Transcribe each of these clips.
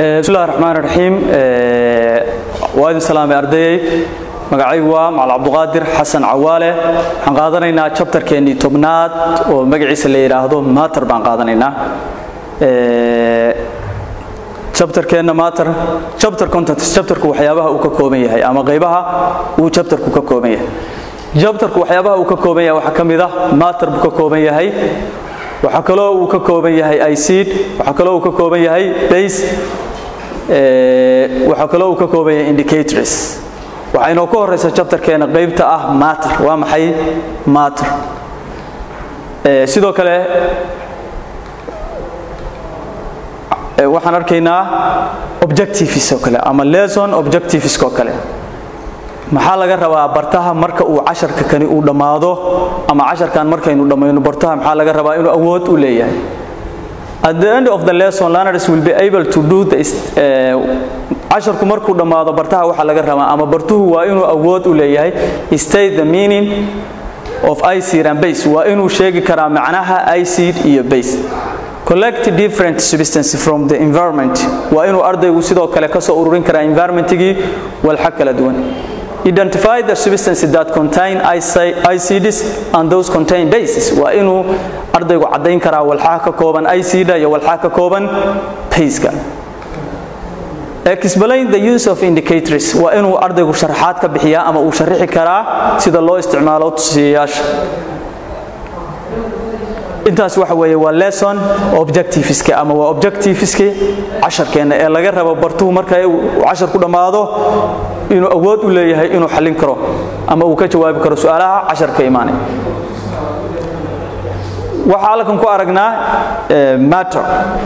bismillahi raxmaan raxiim waa idin salaamay ardayey magacaygu waa macal cabduqaadir xasan cawaale waxaan qaadanaynaa jabtarkeennii tobnaad oo magaciisa la yidhaahdo mater baan qaadanaynaa jabtarkeenna mater jabtar content jabtarku waxyaabaha uu ka kooban yahay ama qaybaha uu jabtarku ka kooban yahay jabtarku waxyaabaha uu ka kooban yahay waxaa ka mid ah mater buu ka kooban yahay waxaa kaloo uu ka kooban yahay icid waxaa kaloo uu ka kooban yahay base waxaa kaloo uu ka kooban yahay indicators waxaa inoo ka horeysa jabtarkeena qaybta ah mater waa maxay mater sidoo kale waxaan arkaynaa objectives oo kale ama lesson objectives oo kale maxaa laga rabaa bartaha marka uu casharka kani uu dhammaado ama casharkan markaynu dhammayno bartaha maxaa laga rabaa inuu awood u leeyahay at the end of the lesson learners will be able to do the casharku markuu dhammaado bartaha waxaa laga rabaa ama bartuhu waa inuu awood u leeyahay state the meaning of icid and base waa inuu sheegi karaa macnaha icid iyo base collect different substance from the environment waa inuu ardaygu sidoo kale ka soo ururin karaa environmentigii walxa kala duwan identify the substances that contain ICDs and those contain bases waa inuu ardaygu caddayn karaa walxaha ka kooban ICD iyo walxaha ka kooban baseka explain the use of indicators waa inuu ardaygu sharaxaad ka bixiyaa ama uu sharixi karaa sida loo isticmaalo tusiyayaasha intaas waxa weeye waa lesson objectiveska ama waa objectiveski casharkeenna ee laga rabo bartuhu marka uu cashar ku dhammaado inuu awood u leeyahay inuu xallin karo ama uu ka jawaabi karo su-aalaha casharka imaanay waxaa halkan ku aragnaa matter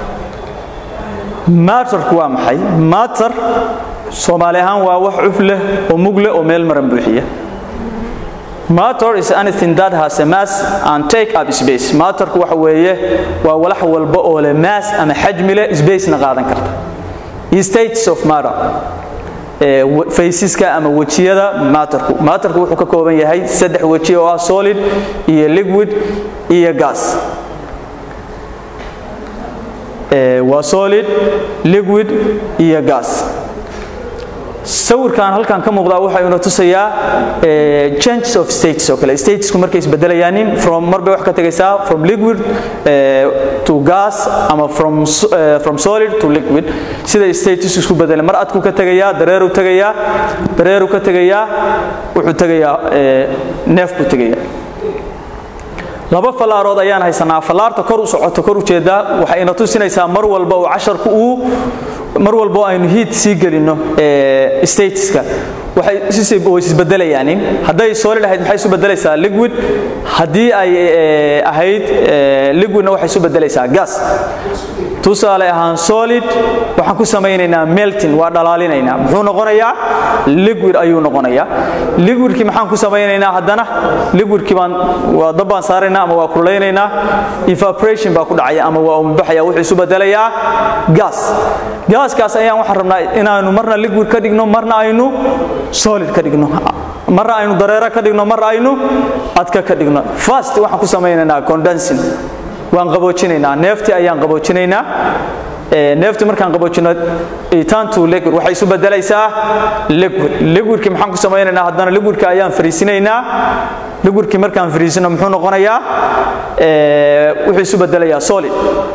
matterku waa maxay matter soomaali ahaan waa wax cuf leh oo mug leh oo meel maran buuxiya matter is anything that has a mass and take up space matterku waxa weeye waa walax walba oo leh mass ama xajmi leh spacena qaadan karta states of matter faysiska ama wejiyada matterku matterku wuxuu ka kooban yahay saddex weji oo ah solid iyo liquid iyo gas waa solid liquid iyo gas sawirkan halkan ka muuqdaa waxa ina tusayaa changes of states oo kale statesku markay isbedelayaanin from marbay wax ka tegaysaa from liquid to gas ama from from solid to liquid sida states isku bedelaan mar adku ka tegayaa dareeru tegayaa dareeru ka tegayaa wuxuu tegayaa neef buu tegayaa laba falaarood ayaan haysanaa falaarta kor u socoto kor u jeedaa waxay ina tusinaysaa mar walba uu casharku uu mar walbo aynu hiid sii gelino statiska waxay isbedelayaan hadday solid ahayd maxay isu bedelaysaa liquid haddii ay ahayd liquidna waxay isu bedelaysaa gas tusaale ahaan solid waxaan ku samaynaynaa melting waa dhalaalinaynaa muxuu noqonayaa liquid ayuu noqonayaa liquidkii maxaan ku samaynaynaa haddana liquidkii baan waa dab baan saaraynaa ama waa kullaynaynaa evaporation baa ku dhacaya ama waa umubaxaya wuxuu isu bedelayaa gas gaaskaas ayaan waxaan rabnaa inaanu marna liquid ka dhigno marna aynu solid ka dhigno marna aynu dareero ka dhigno marna aynu adka ka dhigno fast waxaan ku samaynaynaa condensing waan qaboojinaynaa neeftii ayaan qaboojinaynaa neeftii markaan qaboojino itantu liquid waxay isu bedelaysaa liquid liquidkii maxaan ku samaynaynaa haddana liquidka ayaan fariisinaynaa liquidkii markaan fariisino muxuu noqonayaa wuxuu isu bedelayaa solid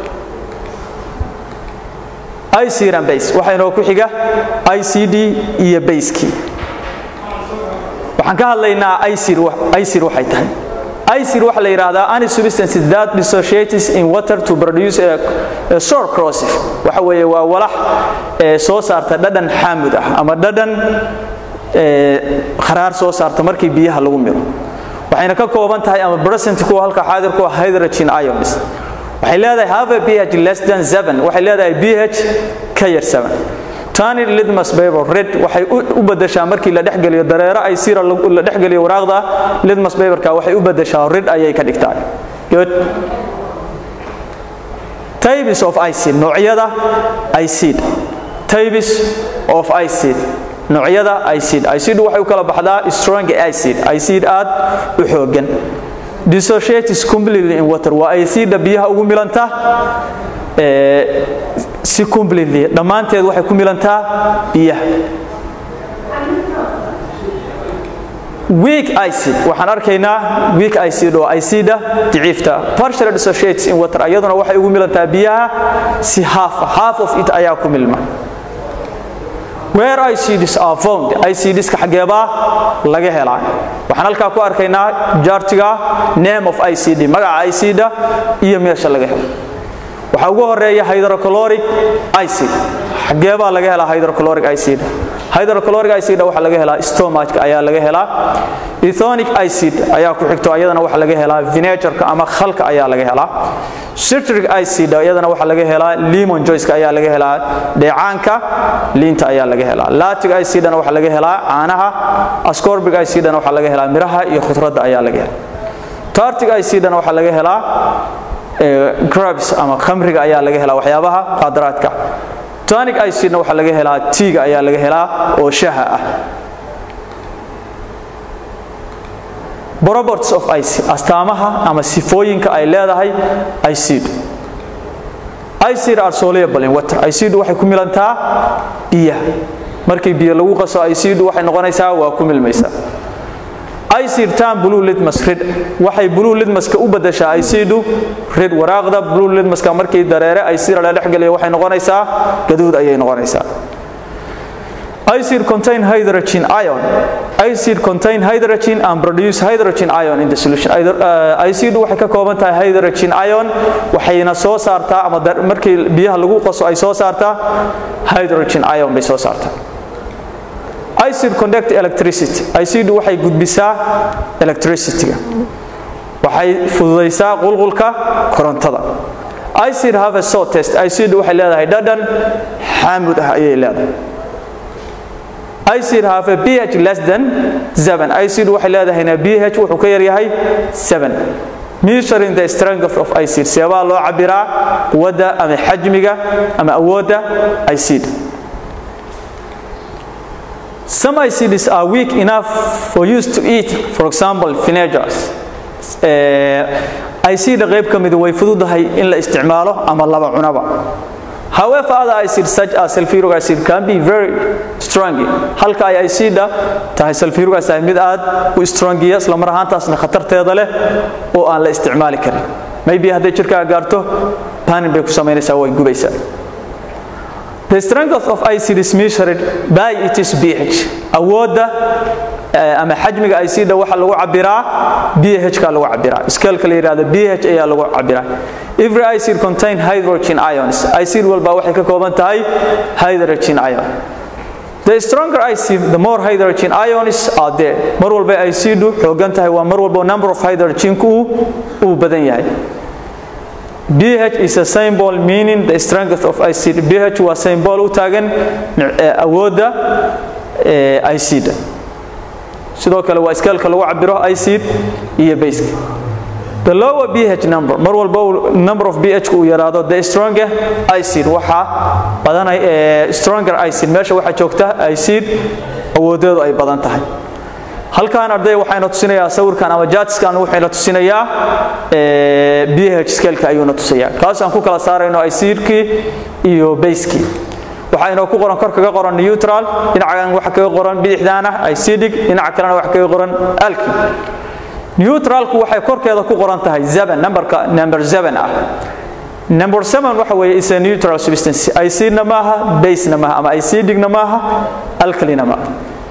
icd and base waxaa inoo ku xiga icd iyo basekii waxaan ka hadlaynaa icd waxay tahay icd waxa la yidhaahdaa any substance that dissociates in water to produce a, a sour corrosive waxa weeye waa walax ee soo saarta dhadhan xaamud ah ama dhadhan kharaar soo saarta markii biyaha lagu miro waxayna ka kooban tahay ama present kuwa halka xaadir ku ah hydrogen ions waxay leedahay have a pH less than 7 waxay leedahay pH ka yar 7 tani litmus paper red waxay u badashaa markii la dhexgeliyo dareero ay sira la dhexgeliyo waraaqda litmus paperka waxay u badashaa red ayay ka dhigtaa good types of acid noocyada acid types of acid noocyada acid acid waxay u kala baxdaa strong acid acid aad u xoogan dissociates completely in water waa acida biyaha ugu milanta si completely dhammaanteed waxay ku milantaa biyaha weak acid waxaan arkaynaa weak acid oo acida daciifta partially dissociates in water iyaduna waxay ugu milantaa biyaha si half half of it ayaa ku milma where ICDs are found ICDska xageebaa laga helaa waxaan halkaa ku arkaynaa jaartiga name of ICD magaca ICD iyo meesha laga helo waxaa ugu horeeya hydrochloric acid xageebaa laga helaa hydrochloric acid hydrochloric acid waxa laga helaa stomachka ayaa laga helaa ethonic acid ayaa ku xigto ayadana waxa laga helaa vinegarka ama khalka ayaa laga helaa citric acid ayadana waxa laga helaa lemon juice ayaa laga helaa dheecaanka liinta ayaa laga helaa lactic acidna waxa laga helaa caanaha ascorbic acidna waxa laga helaa miraha iyo khudradda ayaa laga helaa tartic acidna waxa laga helaa grabs ama khamriga ayaa laga helaa waxyaabaha qaadaraadka tonic acidna waxa laga helaa tiiga ayaa laga helaa oo shaha ah properties of acid astaamaha ama sifooyinka ay leedahay acid acid are soluble in water acid waxay ku milantaa biyaha markii biyo lagu qaso acid waxay noqonaysaa waa ku milmaysaa acid tan blue litmus red waxay blue litmuska u badashaa acidu red waraaqda blue litmuska markii dareere acid la dhex galiyo waxay noqonaysaa gaduud ayay noqonaysaa acid contain hydrogen ion acid contain hydrogen and produce hydrogen ion in the solution acid waxay ka kooban tahay hydrogen ion waxayna soo saartaa ama markii biyaha lagu qaso ay soo saartaa hydrogen ion bay soo saartaa acid conduct electricity acid waxay gudbisaa electricity-ga waxay fududaysaa qulqulka korontada acid have a salt test acid waxay leedahay dhadhan xaamud ah ayay leedahay acid have a pH less than 7 acid waxay leedahayna pH wuxuu ka yar yahay 7 measuring the strength of acid seebaa loo cabiraa quwadda ama xajmiga ama awoodda acid Some acids are weak enough for use to eat, for example, vinegars. acid qayb ka mid way fududahay in la isticmaalo ama laba cunaba. However, other acids such as sulfuric acid can be very strong. Halka ay acid tahay sulfuric acid mid aad u strong ah isla mar ahaantaasna khatarteeda leh oo aan la isticmaali karin. Maybe hadday jirka gaarto panin bay ku sameynaysaa way gubaysaa. The strength of acid is measured by its pH. Awooda ama xajmiga acida waxa lagu cabiraa pH ka lagu cabiraa. Scale-ka la yiraahdo pH ayaa lagu cabiraa. Every acid contain hydrogen ions. Acid walba waxay ka kooban tahay hydrogen ion. The stronger acid, the more hydrogen ions are there. Mar walba acidu xoogan tahay waa mar walba number of hydrogen-ku uu badan yahay. pH is a symbol meaning the strength of acid. pH waa symbol u taagan awoodda acid. sidoo kale waa iskaalka lagu cabiro acid iyo base. The lower pH number mar walba number of pH uu yaraado the stronger acid waxa badanay stronger acid meesha waxa joogta acid awoodeedu ay badan tahay. halkaan arday waxayna tusinayaa sawirkan ama jaatiskan waxayna tusinayaa pH scale-ka ayuuna tusayaa kaasaan ku kala saarayno acidkii iyo base-kii waxayna ku qoran kor kaga qoran neutral dhinacan waxa kaga qoran bidixdaana acidic dhinaca kalena waxa kaga qoran alkyl neutralku waxay korkeeda ku qoran tahay 7 numberka number 7 ah number 7 waxa weeye is a neutral substance acidna maaha base-na maaha ama acidicna maaha alkylina maaha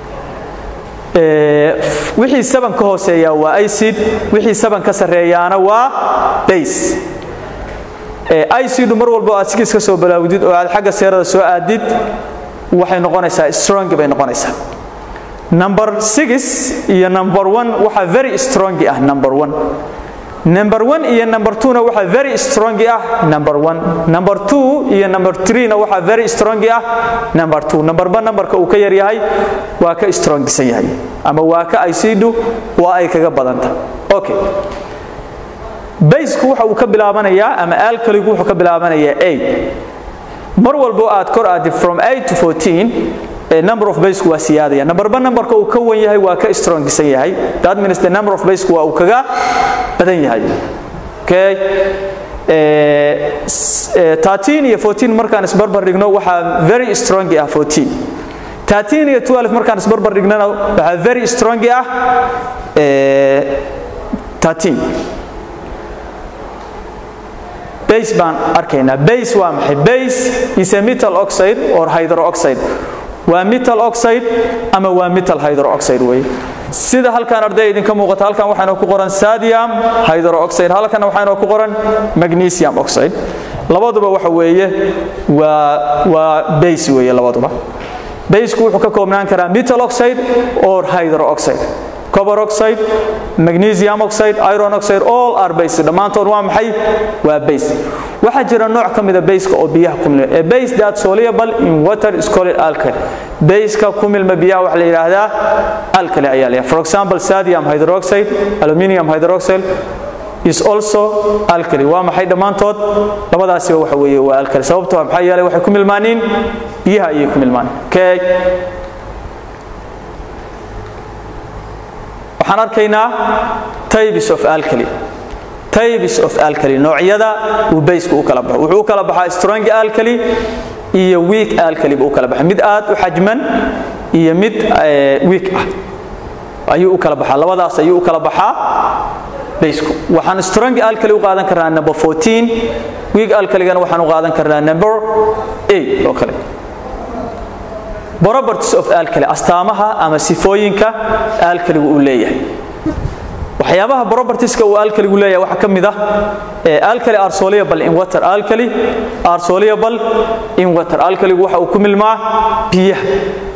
wixii saban ka hooseeya waa acid wixii saban ka sareeyaana waa base acidu mar walba aad sigis ka soo balaawdid oo aad xagga seerada soo aadid waxay noqonaysaa strong bay noqonaysaa number 6 iyo number 1 waxa very strong ah number 1 number 1 iyo number 2 na waxa very strong ah number 1 number 2 iyo number 3 na waxa very strong ah number 2 number 1 numberka uu ka yar yahay waa ka strongsan yahay ama waa ka acidu waa ay kaga badanta okay baseku waxa uu ka bilaabanayaa ama alkaligu wuxuu ka bilaabanayaa 8 mar walbo aad kor aad from 8 to 14 number of base waa siyaadaya number ba numberka uu ka wan yahay waa ka strongsan yahay that means the number of base waa uu kaga badan yahay okay 13 iyo 14 markaan isbarbar dhigno waxaa very strong ah 14 13 iyo 12 markaan isbarbar dhignana waxaa very strong ah 13 base baan arkaynaa base waa maxay base is a metal oxide or hydroxide waa metal oxide ama waa metal hydroxide weeye sida halkan arday idinka muuqata halkan waxaana ku qoran sodium hydroxide halkan waxaana ku qoran magnesium oxide labaduba waxa weeye waa waa base weeye labaduba baseku wuxuu ka koobnaan karaa metal oxide or hydroxide copper oxide magnesium oxide iron oxide all are base dhammaantood waa maxay waa base waxaa jira nooc ka mida baseka oo biyaha ku milma a base that soluble in water is called alkali baseka ku milma biyaha waxa la yidhaahdaa alkali ayaa leeyahay for example sodium hydroxide aluminium hydroxide is also alkali waa maxay dhammaantood labadaasiba waxa weeye waa alkali sababtoo ah maxaa yeelay waxay ku milmaaniin biyaha ayay ku milmaan okay waxaan arkaynaa types of alkali types of alkali noocyada uu baysku u kala baxo wuxuu u kala baxaa strong alkali iyo weak alkali buu u kala baxaa mid aad u xajman iyo mid weak ah ayuu u kala baxaa labadaas ayuu u kala baxaa baysku waxaan strong alkali u qaadan karnaa number 14 weak alkaligana waxaan u qaadan karnaa number 8 oo kale properties of alkali astaamaha ama sifooyinka alkaligu uu leeyahay waxyaabaha propertieska uu alkaligu leeyahay waxaa ka mid ah alkali are soluble in water alkali are soluble in water alkaligu waxa uu ku milmaa biyaha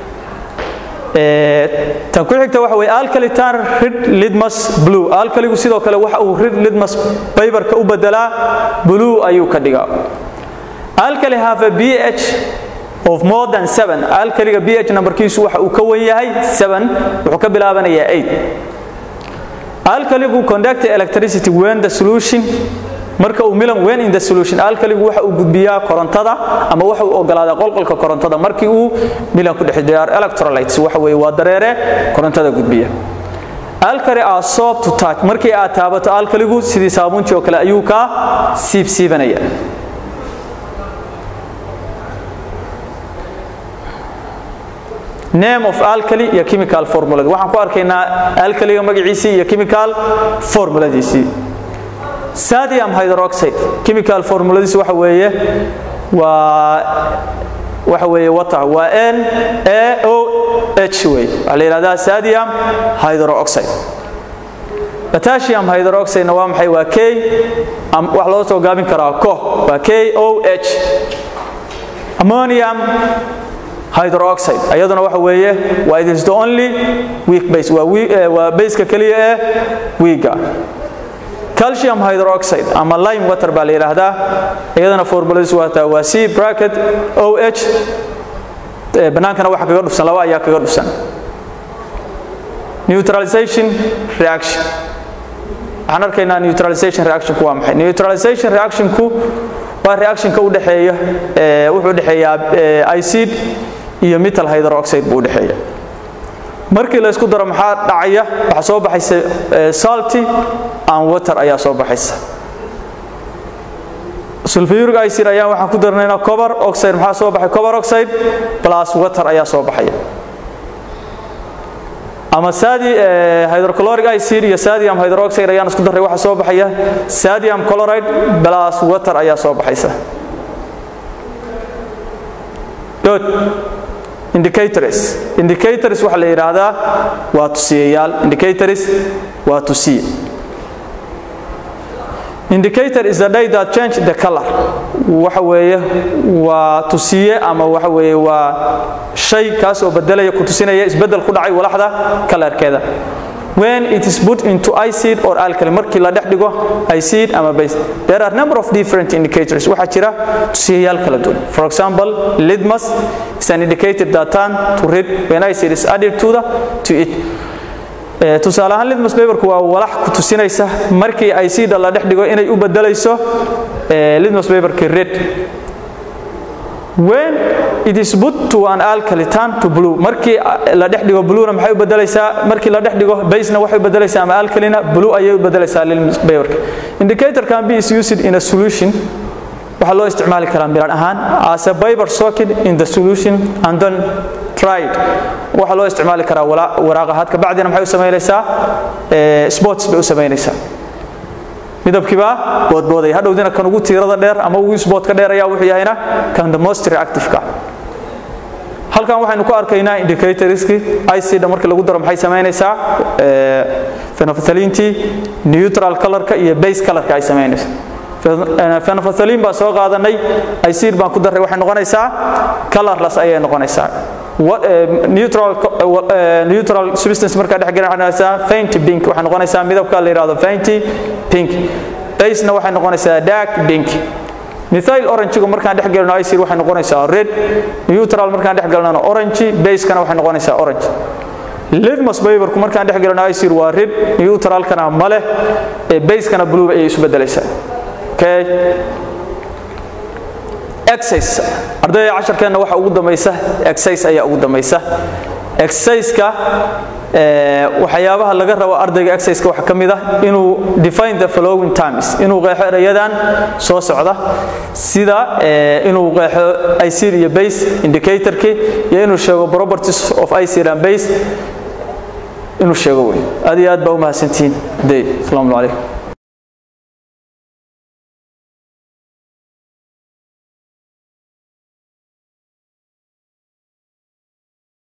tan ku xigta waxa weeye alkali tan red litmus blue alkaligu sidoo kale waxa uu red litmus paperka u bedelaa blue ayuu ka dhigaa alkali have a ph of more than 7 alkaliga ph numberkiisu waxa uu ka wan yahay 7 wuxuu ka bilaabanayaa 8 alkaligu conduct electricity when the solution marka uu milan when in the solution alkaligu waxa uu gudbiyaa korontada ama waxa uu ogolaadaa qolqolka korontada markii uu milan ku dhex diyaar electrolytes waxa weeye waa dareere korontada gudbiya alkali are soap to touch markii aad taabato alkaligu sidii saabuuntii oo kale ayuu ka siibsiibanaya name of alkali iyo chemical formula waxaan ku arkaynaa alkaliga magaciisii iyo chemical formuladiisii sodium hydroxide chemical formuladiisi waxa weeye waa waxa weeye water waa n a o h wey waxaa la yidhahdaa sodium hydroxide potassium hydroxide waa maxay waa k wax loo soo gaabin karaa ko waa k o h ammonium hydroxide ayaduna waxa weeye waa it is the only weak base waa waa baseka kaliya ee weega calcium hydroxide ama lime water baa la yiraahdaa iyadana formuladiis waa waa C bracket OH banaankana waxa kaga dhufsan laba ayaa kaga dhufsan neutralization reaction waxaan arkaynaa neutralization reaction ku waa maxay neutralization reaction ku waa reactionka u dhaxeeya wuxuu dhaxeeyaa acid iyo metal hydroxide buu dhaxeeya markii la isku daro maxaa dhacaya waxa soo baxaysa salty and water ayaa soo baxaysa sulfuric acid ayaa waxaan ku darnaynaa copper oxide maxaa soo baxay copper oxide plus water ayaa soo baxaya ama sadi hydrochloric acid iyo sodium hydroxide ayaan isku daray waxa soo baxaya sodium chloride plus water ayaa soo baxaysa good indicators indicators waxa la yiraahdaa waa tusiyayaal indicators waa tusiye indicator is the day that change the color waxa weeye waa tusiye ama waxa weeye waa shay kaas oo bedelaya ku tusinaya isbedel ku dhacay walaxda kalarkeeda when it is put into acid or alkali markii la dhex dhigo acid ama base there are number of different indicators waxa jira tusiyayaal kala duwan for example litmus is an indicator that turn to red when acid is added to the to it tusaale ahaan litmus paperku waa walax ku tusinaysa markii acid la dhex dhigo inay u bedelayso litmus paperki red when it is put to an alkali turn to blue markii la dhex dhigo bluena maxay u bedelaysaa markii la dhex dhigo basena waxay u bedelaysaa ama alkalina blue ayay u bedelaysaa lilbayorka indicator can be is used in a solution waxaa loo isticmaali karaa milan ahaan as a biber socket in the solution and then tried waxaa loo isticmaali karaa waraaqahaad kabacdina maxay u samaynaysaa sports bay u samaynaysaa midabkiibaa boodbooday hadhowdina kan ugu tiirada dheer ama ugu sboodka dheer ayaa wuxuu yahayna kan the most reactive-ka halkan waxaynu ku arkaynaa indicatorski icda markii lagu daro maxay samaynaysaa phenophthalintii neutral colorka iyo base colorka ay samaynayso phenophthalin baan soo qaadanay icid baan ku darray waxay noqonaysaa colorless ayay noqonaysaa neutral neutral substance markaa dhex gelin waxay noqonaysaa faint pink waxay noqonaysaa midabka la yidhahdo faint pink basena waxay noqonaysaa dark pink methyl orange-gu markaan dhex gelino icid waxay noqonaysaa red neutral markaan dhex gelino orange basekana waxay noqonaysaa orange litmus paperku markaan dhex gelino icid waa red neutralkana ma leh basekana blue ayay isu bedelaysaa okay exercise ardayda casharkeenna waxa ugu dambaysa exercise ayaa ugu dambaysa exercise-ka waxyaabaha laga rabo ardayga exercise-ka waxa ka mid ah inuu define the following terms inuu qeexo erayadan soo socda sida inuu qeexo icid iyo base indicatorki iyo inuu sheego properties of icid and base inuu sheego wey aad iyo aad baa u mahadsantihiin day asalaamu calaykum